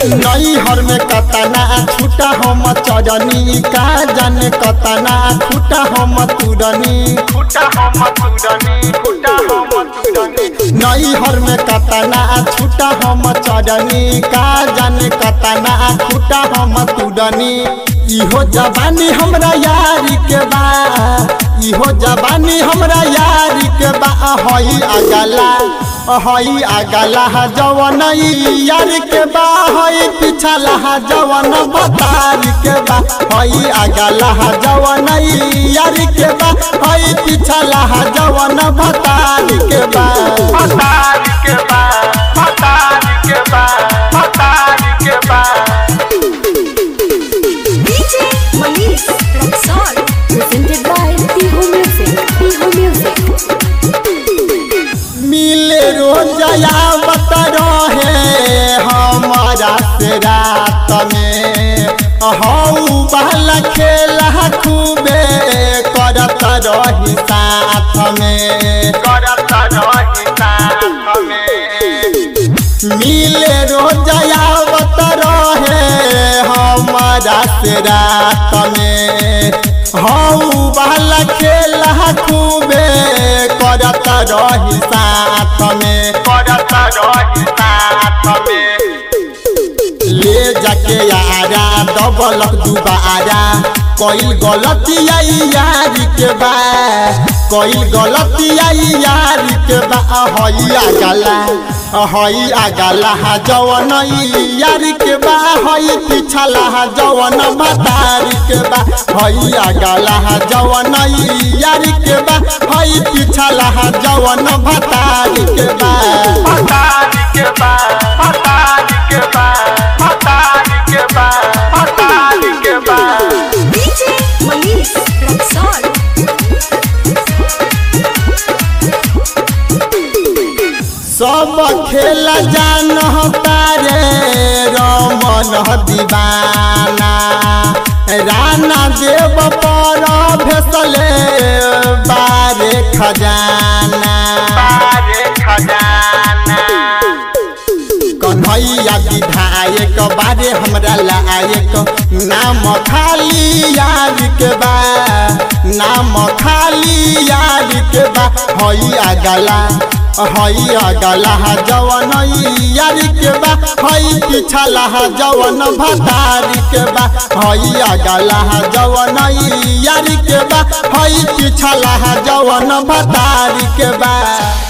नई हर में कतना छूटा हम चरनी का जाने कतना छूटा हम तुरनी फुटा हम तुरनी फुटा हम तुरनी नई हर में कतना छूटा हम चरनी का जाने कतना छूटा हम तुरनी इहो जवानी हमरा यारी के बा इहो जवानी हमरा यारी के बा हई अगला हई अगला जवन यार के बा हई पिछला जवन बतार के बा हई अगला जवन यार के बा हई पिछला जवन बतार के बा फतार के बा फतार के बा फतार के बा DJ Manish Rexall, presented by Tihu Music. Tihu Music. मिले रोजया बत रहे हमारा से रात में हऊ बहला खेला खूबे करत रही साथ में करत रही साथ में मिले रोजया बत रहे हमारा से रात में हऊ बहला खेला खूबे करत रही साथ में करत रही साथ में ले जाके यारा दबलक दुबारा कोई गलती आई यार के बा कोई गलती आई यार के बा हई आगला हई आगला जवन यार के बा हई पिछला जवन मतार के बा हई आगला जवन यार के बा हई पिछला जवन भतार के बा फतार के बा फतार के बा फतार के बा फतार के बा DJ Manish Rexall. सब खेल जान तारे रमन दीवाना राना देव पर भेसले बारे खजाना बारे खजाना कन्हैया विधायक बारे हमरा लायक नाम खाली यार के बा नाम खाली यार के बा हई अगला हई अगला जवन यार के बा हई पिछला जवन भतार के बा हई अगला जवन यार के बा हई पिछला जवन भतार के बा